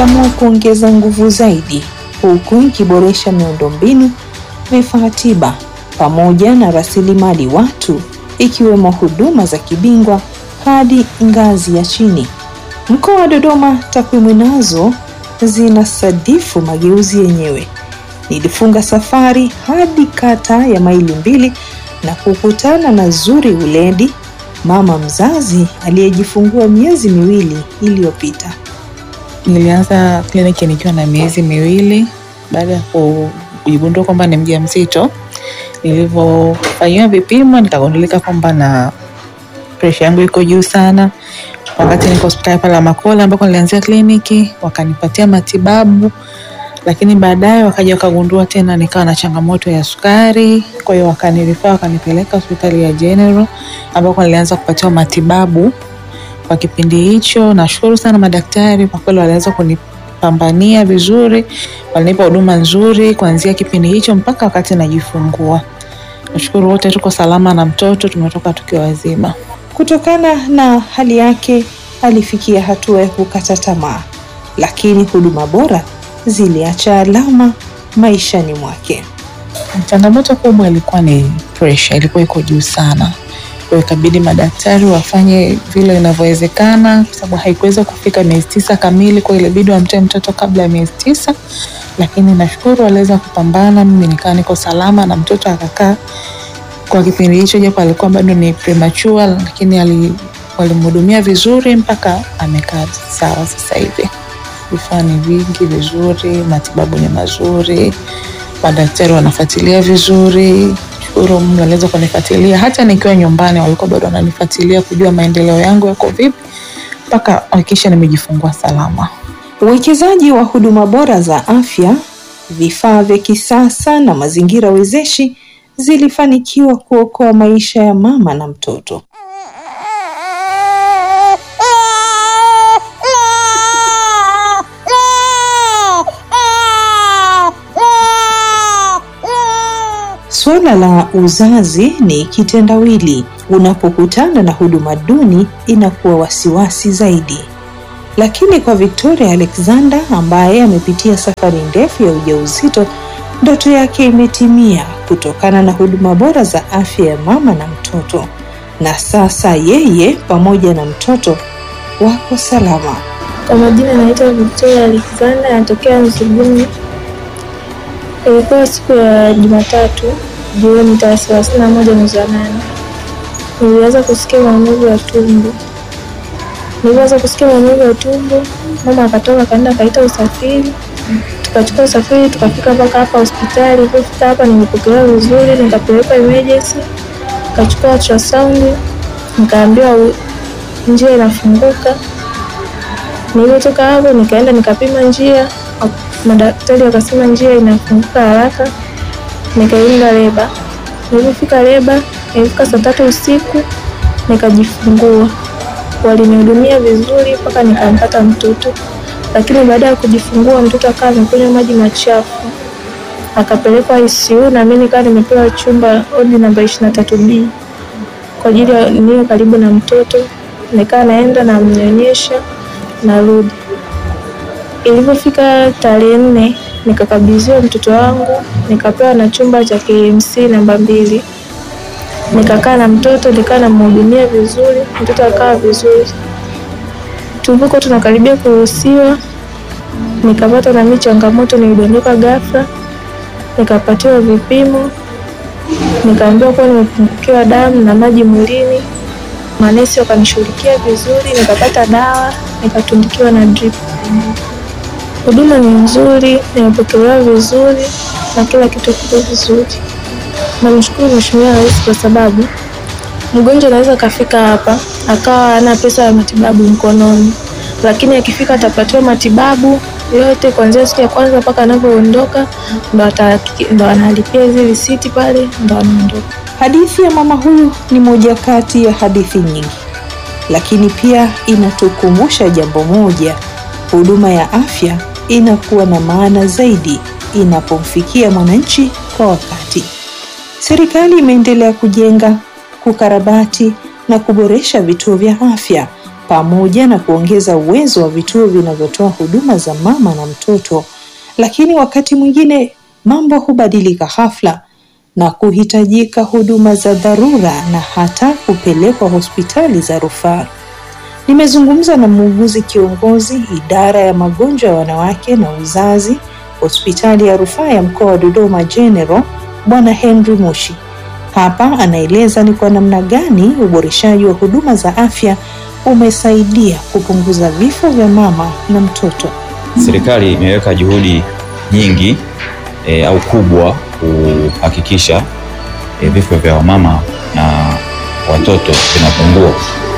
iliamua kuongeza nguvu zaidi, huku ikiboresha miundombinu, vifaa tiba pamoja na rasilimali watu, ikiwemo huduma za kibingwa hadi ngazi ya chini. Mkoa wa Dodoma, takwimu nazo zinasadifu mageuzi yenyewe. Nilifunga safari hadi kata ya Maili Mbili na kukutana na Zuri Uledi, mama mzazi aliyejifungua miezi miwili iliyopita. Nilianza kliniki nikiwa na miezi miwili baada ya kujigundua kwamba ni mjamzito. Nilivyofanyiwa vipimo nikagundulika kwamba na presha yangu iko juu sana. Wakati niko hospitali pale Makola ambako nilianzia kliniki, wakanipatia matibabu, lakini baadaye wakaja wakagundua tena nikawa na changamoto ya sukari. Kwa hiyo wakanirifaa, wakanipeleka hospitali ya General ambako nilianza kupatiwa matibabu kwa kipindi hicho. Nashukuru sana madaktari, kwa kweli waliweza kunipambania vizuri, walinipa huduma nzuri kuanzia kipindi hicho mpaka wakati najifungua. Nashukuru wote tuko salama na mtoto tumetoka tukiwa wazima. Kutokana na hali yake alifikia hatua ya kukata tamaa, lakini huduma bora ziliacha alama maishani mwake. Changamoto kubwa ilikuwa ni pressure, ilikuwa iko juu sana. Kwa hiyo ikabidi madaktari wafanye vile inavyowezekana, kwa sababu haikuweza kufika miezi tisa kamili, kwa hiyo ilibidi wamtoe mtoto kabla ya miezi tisa, lakini nashukuru waliweza kupambana, mimi nikaa niko salama na mtoto akakaa kwa kipindi hicho, japo alikuwa bado ni premature, lakini ali, walimhudumia vizuri mpaka amekaa sawa sasa hivi. Vifaa ni vingi vizuri, matibabu ni mazuri, madaktari wanafuatilia vizuri. Shukuru Mungu aliweza kunifuatilia hata nikiwa nyumbani, walikuwa bado wananifuatilia kujua maendeleo yangu yako vipi, mpaka hakikisha nimejifungua salama. Uwekezaji wa huduma bora za afya, vifaa vya kisasa na mazingira wezeshi zilifanikiwa kuokoa maisha ya mama na mtoto. Suala la uzazi ni kitendawili. Unapokutana na huduma duni, inakuwa wasiwasi zaidi. Lakini kwa Victoria Alexander ambaye amepitia safari ndefu ya ujauzito, ndoto yake imetimia kutokana na huduma bora za afya ya mama na mtoto, na sasa yeye pamoja na mtoto wako salama. Kwa majina naitwa Victoria Alexander, natokea Nzuguni. Ilikuwa siku ya Jumatatu jioni tarehe thelathini na moja mwezi wa nane. Nilianza kusikia maumivu ya tumbo. Nilianza kusikia maumivu ya tumbo, mama akatoka akaenda akaita usafiri, tukachukua usafiri tukafika mpaka hapa hospitali. Ilipofika hapa nimepokelewa vizuri, nikapelekwa emergency, nikachukua ultrasound, nikaambiwa u- njia inafunguka. Nilipotoka hapo nikaenda nikapima njia, madaktari wakasema njia inafunguka haraka, nikaenda leba. Nilipofika leba, ilifika saa tatu usiku nikajifungua. Walinihudumia vizuri mpaka nikampata mtoto, lakini baada ya kujifungua mtoto akawa amekunywa maji machafu, akapelekwa ICU na mimi nikawa nimepewa chumba odi namba ishirini na tatu B kwa ajili ya niwe karibu na mtoto, nikaa naenda namnyonyesha narudi. Ilipofika tarehe nne nikakabidhiwa mtoto wangu, nikapewa na chumba cha KMC namba mbili. Nikakaa na mtoto, nikaa namhudumia vizuri, mtoto akawa vizuri. Tulipokuwa tunakaribia kuruhusiwa, nikapata na mimi changamoto, nilidondoka ghafla, nikapatiwa vipimo, nikaambiwa kuwa nimepungukiwa damu na maji mwilini. Manesi wakanishughulikia vizuri, nikapata dawa, nikatundikiwa na drip. Huduma ni nzuri, nimepokelewa vizuri na kila kitu kiko vizuri. Namshukuru Mheshimiwa Rais kwa sababu mgonjwa anaweza akafika hapa akawa hana pesa ya matibabu mkononi, lakini akifika atapatiwa matibabu yote kuanzia siku ya kwanza mpaka anavyoondoka, ndo ata- ndo analipia hizi risiti pale, ndo anaondoka. Hadithi ya mama huyu ni moja kati ya hadithi nyingi, lakini pia inatukumbusha jambo moja: huduma ya afya inakuwa na maana zaidi inapomfikia mwananchi kwa wakati. Serikali imeendelea kujenga, kukarabati na kuboresha vituo vya afya pamoja na kuongeza uwezo wa vituo vinavyotoa huduma za mama na mtoto. Lakini wakati mwingine mambo hubadilika ghafla na kuhitajika huduma za dharura na hata kupelekwa hospitali za rufaa. Nimezungumza na muuguzi kiongozi idara ya magonjwa ya wanawake na uzazi hospitali ya rufaa ya mkoa wa Dodoma General, Bwana Henry Mushi. Hapa anaeleza ni kwa namna gani uboreshaji wa huduma za afya umesaidia kupunguza vifo vya mama na mtoto. Serikali imeweka juhudi nyingi e, au kubwa kuhakikisha e, vifo vya wamama na watoto vinapungua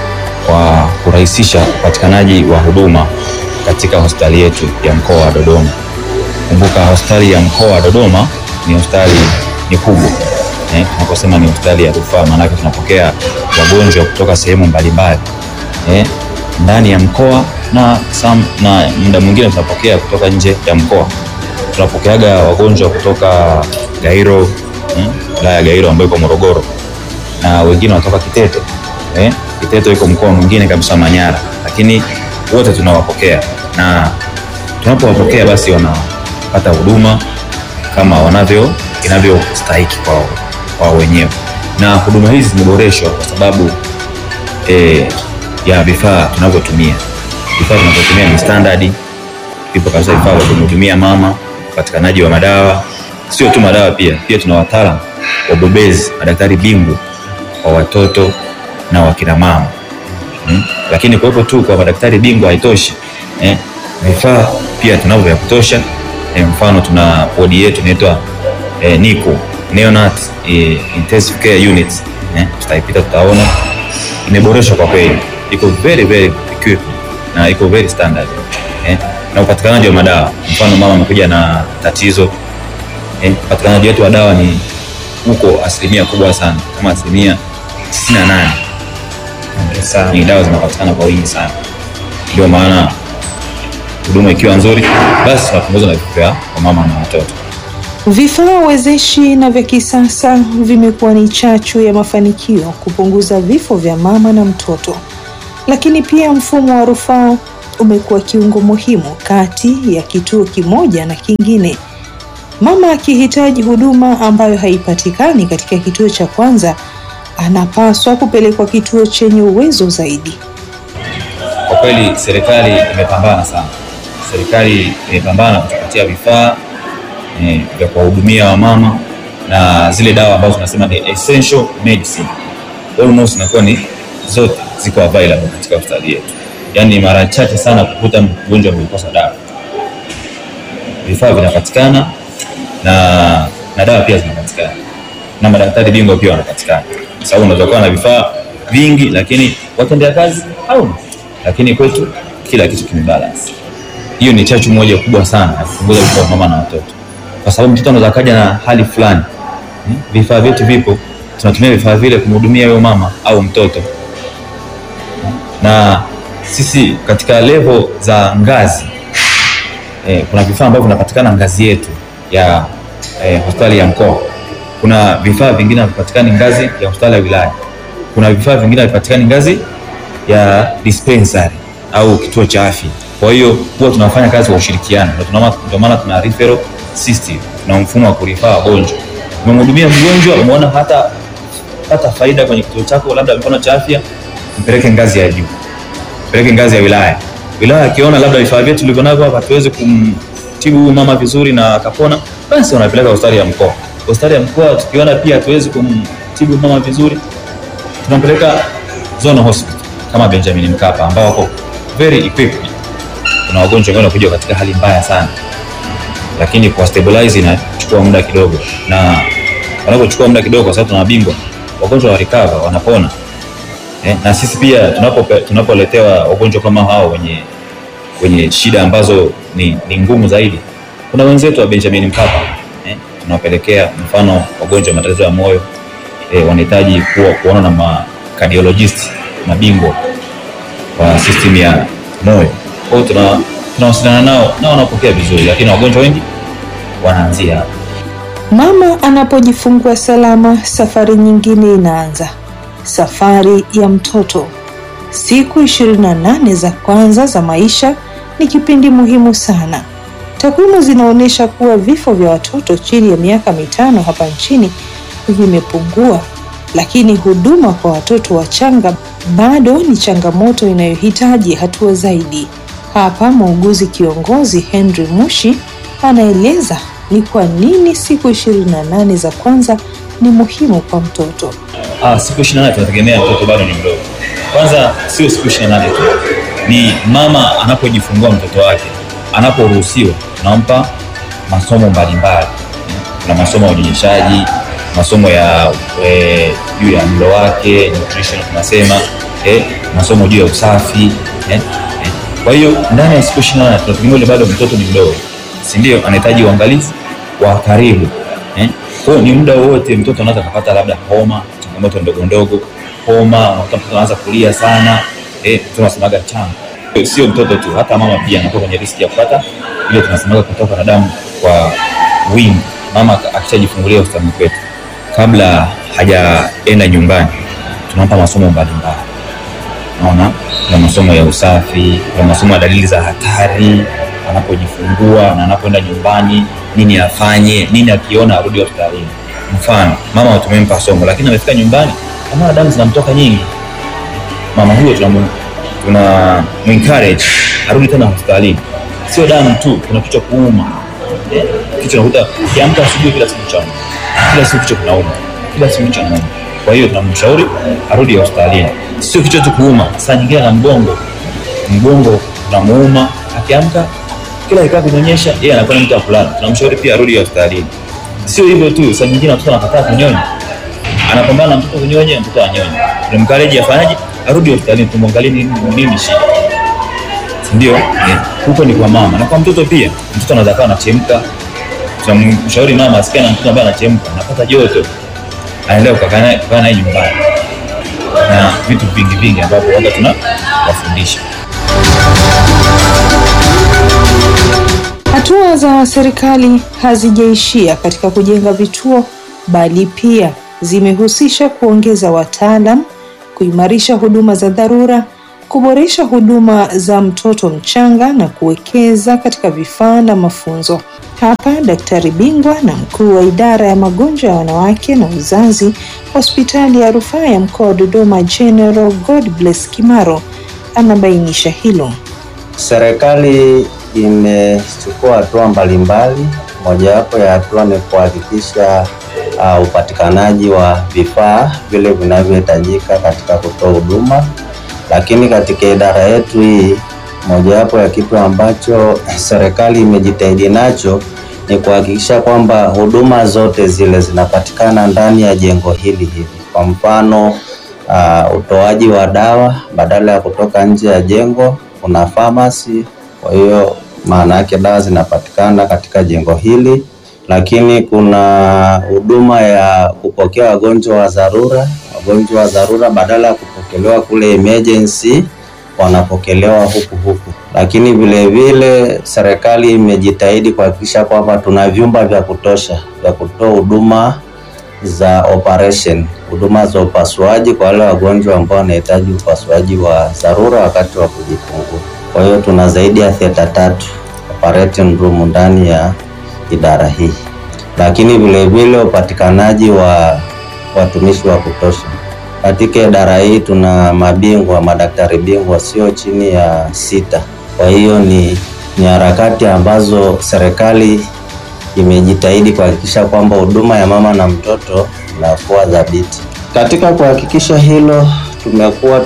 kwa kurahisisha upatikanaji wa huduma katika hospitali yetu ya mkoa wa Dodoma. Kumbuka hospitali ya mkoa wa Dodoma ni hospitali ni kubwa eh, tunaposema ni hospitali ya rufaa, maanake tunapokea wagonjwa kutoka sehemu mbalimbali eh, ndani ya mkoa na sam, na muda mwingine tunapokea kutoka nje ya mkoa. Tunapokeaga wagonjwa kutoka Gairo wilaya ya Gairo ambayo iko Morogoro, na wengine wanatoka Kiteto eh, Kiteto iko mkoa mwingine kabisa Manyara, lakini wote tunawapokea na tunapowapokea basi wanapata huduma kama wanavyo inavyostahiki kwao kwao wenyewe, na huduma hizi zimeboreshwa kwa sababu eh, ya vifaa tunavyotumia. Vifaa tunavyotumia ni standard, vipo kabisa vifaa vya kumhudumia mama, upatikanaji wa madawa, sio tu madawa, pia pia tuna wataalamu wabobezi, madaktari bingwa wa watoto na wakina mama hmm. Lakini kuwepo tu kwa madaktari bingwa haitoshi eh, vifaa pia tunavyo vya kutosha eh, mfano tuna wodi yetu inaitwa eh, NICU Neonat eh, Intensive Care Unit eh, tutaipita tutaona imeboreshwa kwa kweli, iko very very equipped na iko very standard eh, na upatikanaji wa madawa, mfano mama amekuja na tatizo eh, upatikanaji wetu wa dawa ni huko asilimia kubwa sana kama asilimia tisini na nane ni dawa zinapatikana kwa wingi sana, ndio maana huduma ikiwa nzuri, basi tunapunguza na vifo vya mama na watoto. Vifaa wezeshi na vya kisasa vimekuwa ni chachu ya mafanikio kupunguza vifo vya mama na mtoto, lakini pia mfumo wa rufaa umekuwa kiungo muhimu kati ya kituo kimoja na kingine. Mama akihitaji huduma ambayo haipatikani katika kituo cha kwanza, anapaswa kupelekwa kituo chenye uwezo zaidi. Kwa kweli serikali imepambana sana, serikali imepambana kutupatia vifaa eh, vya kuwahudumia wamama na zile dawa ambazo tunasema ni essential medicine, almost inakuwa ni zote ziko available katika hospitali yetu. Yaani mara chache sana kukuta mgonjwa amekosa dawa, vifaa vinapatikana na, na dawa pia zinapatikana na madaktari bingwa pia wanapatikana, kwa sababu unaweza kuwa na vifaa vingi lakini watendea kazi hauna, lakini kwetu kila kitu kimebalance. Hiyo ni chachu moja kubwa sana ya kupunguza vifo vya mama na watoto, kwa sababu mtoto anaweza kaja na hali fulani, vifaa vyetu vipo, tunatumia vifaa vile kumhudumia huyo mama au mtoto, na sisi katika level za ngazi eh, kuna vifaa ambavyo vinapatikana ngazi yetu ya eh, hospitali ya mkoa. Kuna vifaa vingine havipatikani ngazi ya hospitali ya wilaya. Kuna vifaa vingine havipatikani ngazi ya dispensary au kituo cha afya. Kwa hiyo huwa tunafanya kazi kwa ushirikiano, ndio maana tuna referral system, tuna mfumo wa kurifaa wagonjwa. Umemhudumia mgonjwa, umeona hata hata faida kwenye kituo chako, labda mfano cha afya, mpeleke ngazi ya juu, mpeleke ngazi ya wilaya. Wilaya akiona labda vifaa vyetu tulivyo navyo hapa hatuwezi kumtibu huyu mama vizuri na akapona, basi wanapeleka hospitali ya mkoa. Hospitali ya mkoa tukiona pia hatuwezi kumtibu mama vizuri, tunampeleka zona hospital kama Benjamin Mkapa ambao wako very equipped. Kuna wagonjwa wengine wanakuja katika hali mbaya sana, lakini kwa stabilize inachukua muda kidogo, na wanapochukua muda kidogo, kwa sababu tuna mabingwa, wagonjwa wa recover wanapona. Eh, na sisi pia tunapo tunapoletewa wagonjwa kama hao wenye wenye shida ambazo ni, ni ngumu zaidi, kuna wenzetu wa Benjamin Mkapa eh, tunawapelekea mfano wagonjwa wa matatizo ya moyo eh, wanahitaji kuwa kuona na ma cardiologist mabingwa wa system ya moyo. Kwa hiyo tuna tunawasiliana nao na wanapokea vizuri, lakini wagonjwa wengi wanaanzia hapa. Mama anapojifungua salama, safari nyingine inaanza, safari ya mtoto. siku 28 za kwanza za maisha ni kipindi muhimu sana. Takwimu zinaonyesha kuwa vifo vya watoto chini ya miaka mitano hapa nchini vimepungua, lakini huduma kwa watoto wachanga bado ni changamoto inayohitaji hatua zaidi. Hapa muuguzi kiongozi Henry Mushi anaeleza ni kwa nini siku 28 za kwanza ni muhimu kwa mtoto. Ah, siku 28 tunategemea mtoto bado ni mdogo. Kwanza sio siku 28 tu, ni mama anapojifungua mtoto wake, anaporuhusiwa, tunampa masomo mbalimbali. Kuna masomo ya unyonyeshaji, masomo ya eh, juu ya mlo wake nutrition tunasema, eh, masomo juu ya usafi eh, eh. Kwa hiyo ndani ya siku 28 tunategemea yule bado mtoto ni mdogo, si ndio? Anahitaji uangalizi wa karibu eh. Kwa hiyo ni muda wote mtoto anaweza kupata labda homa, changamoto ndogo ndogo, homa, unakuta mtoto anaanza kulia sana eh, tunasemaga changa. Sio mtoto tu, hata mama pia anakuwa kwenye riski ya kupata ile tunasemaga kutoka na damu kwa wingi. Mama akishajifungulia hospitalini kwetu, kabla hajaenda nyumbani, tunampa masomo mbalimbali. Naona kuna masomo ya usafi, kuna masomo ya dalili za hatari anapojifungua na anapoenda nyumbani, nini afanye, nini akiona arudi hospitalini. Mfano, mama tumempa somo, lakini amefika nyumbani kama damu zinamtoka nyingi, mama huyo tunamu tuna encourage arudi tena hospitalini. Sio damu tu, kuna kichwa kuuma, eh, kichwa nakuta kiamka asubuhi kila siku chauma, kila siku kichwa kinauma, kila siku kichwa kinauma. Kwa hiyo tunamshauri arudi hospitalini. Sio kichwa tu kuuma, saa nyingine na mgongo, mgongo unamuuma, akiamka kila ikaa kunyonyesha, yeye anakuwa ni mtu wa kulala. Tunamshauri pia arudi hospitalini. Sio hivyo tu, saa nyingine mtoto anakataa kunyonya, anapambana na mtoto kunyonya, mtoto anyonya, tunamkareji afanyaje? Arudi hospitalini, tumwangalie nini nini shida, si ndio? Eh, huko ni kwa mama na kwa mtoto pia. Mtoto anaweza kuwa anachemka, tunamshauri mama asikie na mtoto ambaye anachemka, anapata joto, aendelee kukaa naye kukaa naye nyumbani, na vitu vingi vingi ambavyo waga tunawafundisha. Hatua za serikali hazijaishia katika kujenga vituo, bali pia zimehusisha kuongeza wataalam, kuimarisha huduma za dharura, kuboresha huduma za mtoto mchanga na kuwekeza katika vifaa na mafunzo. Hapa daktari bingwa na mkuu wa idara ya magonjwa ya wanawake na uzazi hospitali ya rufaa ya mkoa wa Dodoma, General Godbless Kimaro anabainisha hilo. Serikali imechukua hatua mbalimbali. Mojawapo ya hatua ni kuhakikisha uh, upatikanaji wa vifaa vile vinavyohitajika katika kutoa huduma, lakini katika idara yetu hii, mojawapo ya kitu ambacho serikali imejitahidi nacho ni kuhakikisha kwamba huduma zote zile zinapatikana ndani ya jengo hili hili. Kwa mfano uh, utoaji wa dawa badala ya kutoka nje ya jengo, kuna pharmacy. Kwa hiyo maana yake dawa zinapatikana katika jengo hili, lakini kuna huduma ya kupokea wagonjwa wa dharura. Wagonjwa wa dharura badala ya kupokelewa kule emergency wanapokelewa huku huku, lakini vile vile serikali imejitahidi kuhakikisha kwamba tuna vyumba vya kutosha vya kutoa huduma za operation, huduma za upasuaji kwa wale wagonjwa ambao wanahitaji upasuaji wa dharura wakati wa kujifungua. Kwa hiyo tuna zaidi ya theater tatu operating room ndani ya idara hii, lakini vile vile upatikanaji wa watumishi wa kutosha katika idara hii. Tuna mabingwa, madaktari bingwa sio chini ya sita. Kwa hiyo ni, ni harakati ambazo serikali imejitahidi kuhakikisha kwamba huduma ya mama na mtoto inakuwa dhabiti. Katika kuhakikisha hilo, tumekuwa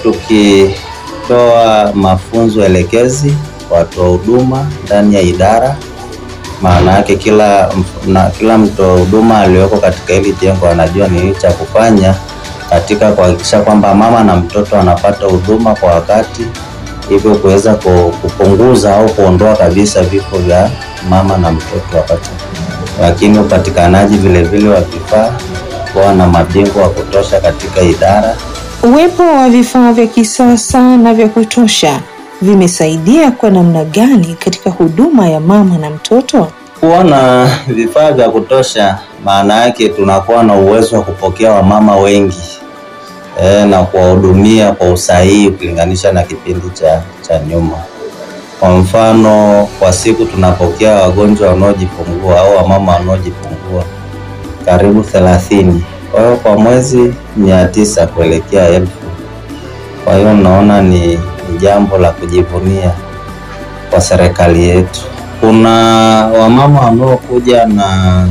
tukitoa mafunzo elekezi kwa watoa huduma ndani ya idara. Maana yake kila, na, kila mtoa huduma aliyoko katika hili jengo anajua nini cha kufanya katika kuhakikisha kwamba mama na mtoto anapata huduma kwa wakati, hivyo kuweza kupunguza au kuondoa kabisa vifo vya mama na mtoto wakati, lakini upatikanaji vile vile wa vifaa, kuwa na mabingwa wa kutosha katika idara. Uwepo wa vifaa vya kisasa na vya kutosha vimesaidia kwa namna gani katika huduma ya mama na mtoto? Kuwa na vifaa vya kutosha, maana yake tunakuwa na uwezo wa kupokea wamama wengi e, na kuwahudumia kwa usahihi ukilinganisha na kipindi cha, cha nyuma. Kwa mfano, kwa siku tunapokea wagonjwa wanaojifungua au wamama wanaojifungua karibu thelathini. Kwa hiyo kwa mwezi mia tisa kuelekea elfu. Kwa hiyo naona ni, ni jambo la kujivunia kwa serikali yetu. Kuna wamama wanaokuja na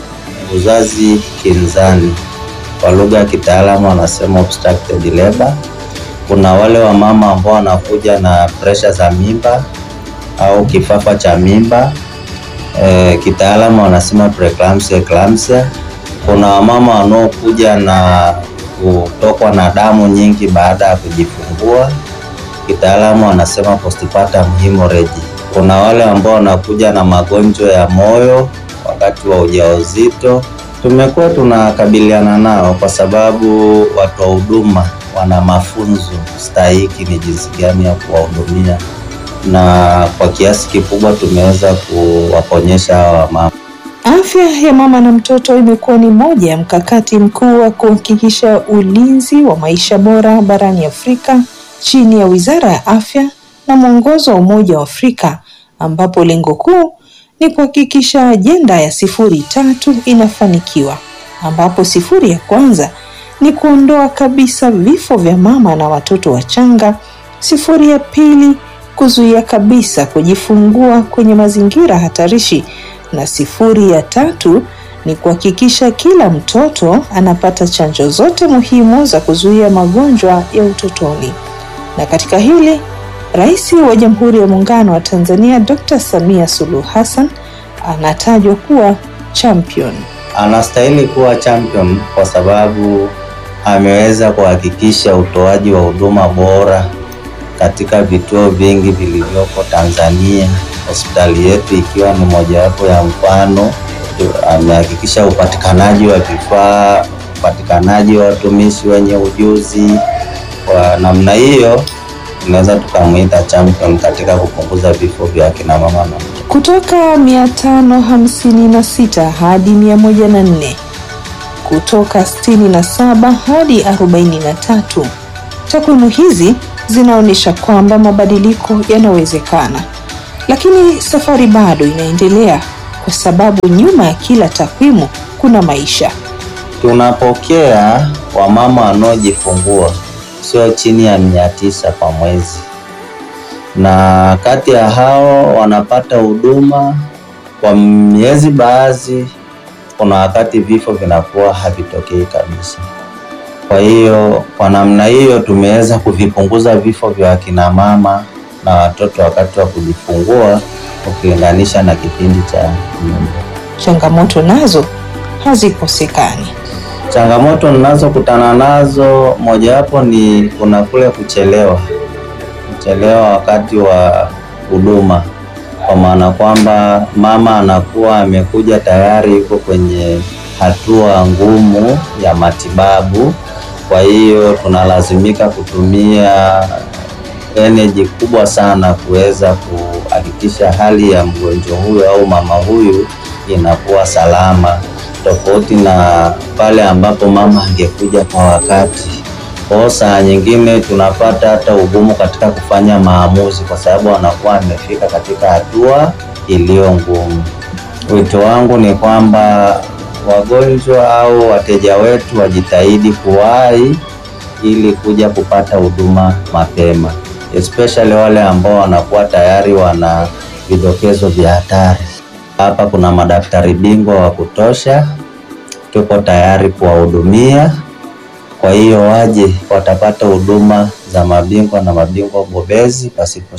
uzazi kinzani, kwa lugha ya kitaalamu wanasema obstructed labor. Kuna wale wamama ambao wanakuja na presha za mimba au kifafa cha mimba e, kitaalamu wanasema preeclampsia, eclampsia. Kuna wamama wanaokuja na kutokwa na damu nyingi baada ya kujifungua, kitaalamu wanasema postpartum hemorrhage. Kuna wale ambao wanakuja na magonjwa ya moyo wakati wa ujauzito. Tumekuwa tunakabiliana nao kwa sababu watoa huduma wana mafunzo stahiki ni jinsi gani ya kuwahudumia, na kwa kiasi kikubwa tumeweza kuwaponyesha hawa wamama. Afya ya mama na mtoto imekuwa ni moja ya mkakati mkuu wa kuhakikisha ulinzi wa maisha bora barani Afrika chini ya Wizara ya Afya na mwongozo wa Umoja wa Afrika ambapo lengo kuu ni kuhakikisha ajenda ya sifuri tatu inafanikiwa, ambapo sifuri ya kwanza ni kuondoa kabisa vifo vya mama na watoto wachanga. Sifuri ya pili kuzuia kabisa kujifungua kwenye mazingira hatarishi, na sifuri ya tatu ni kuhakikisha kila mtoto anapata chanjo zote muhimu za kuzuia magonjwa ya utotoni. Na katika hili Rais wa Jamhuri ya Muungano wa Tanzania Dr. Samia Suluhu Hassan anatajwa kuwa champion. Anastahili kuwa champion kwa sababu ameweza kuhakikisha utoaji wa huduma bora katika vituo vingi vilivyoko Tanzania, hospitali yetu ikiwa ni mojawapo ya mfano. Amehakikisha upatikanaji wa vifaa, upatikanaji wa watumishi wenye ujuzi. Kwa namna hiyo tunaweza tukamwita champion katika kupunguza vifo vya akina mama na mtoto. Kutoka 556 hadi 104, kutoka 67 hadi 43. Takwimu hizi zinaonyesha kwamba mabadiliko yanawezekana, lakini safari bado inaendelea kwa sababu nyuma ya kila takwimu kuna maisha. Tunapokea wamama wanaojifungua sio chini ya mia tisa kwa mwezi, na kati ya hao wanapata huduma kwa miezi baadhi. Kuna wakati vifo vinakuwa havitokei kabisa. Kwa hiyo kwa namna hiyo tumeweza kuvipunguza vifo vya akina mama na watoto wakati wa kujifungua ukilinganisha na kipindi cha nyuma. Changamoto nazo hazikosekani. Changamoto ninazokutana nazo mojawapo ni kuna kule kuchelewa, kuchelewa wakati wa huduma, kwa maana kwamba mama anakuwa amekuja tayari yuko kwenye hatua ngumu ya matibabu. Kwa hiyo tunalazimika kutumia energy kubwa sana kuweza kuhakikisha hali ya mgonjwa huyu au mama huyu inakuwa salama tofauti na pale ambapo mama angekuja kwa wakati. Kwa saa nyingine tunapata hata ugumu katika kufanya maamuzi, kwa sababu anakuwa amefika katika hatua iliyo ngumu. Wito wangu ni kwamba wagonjwa au wateja wetu wajitahidi kuwahi ili kuja kupata huduma mapema, especially wale ambao wanakuwa tayari wana vidokezo vya hatari. Hapa kuna madaktari bingwa wa kutosha, tuko tayari kuwahudumia. Kwa hiyo waje, watapata huduma za mabingwa na mabingwa bobezi pasipo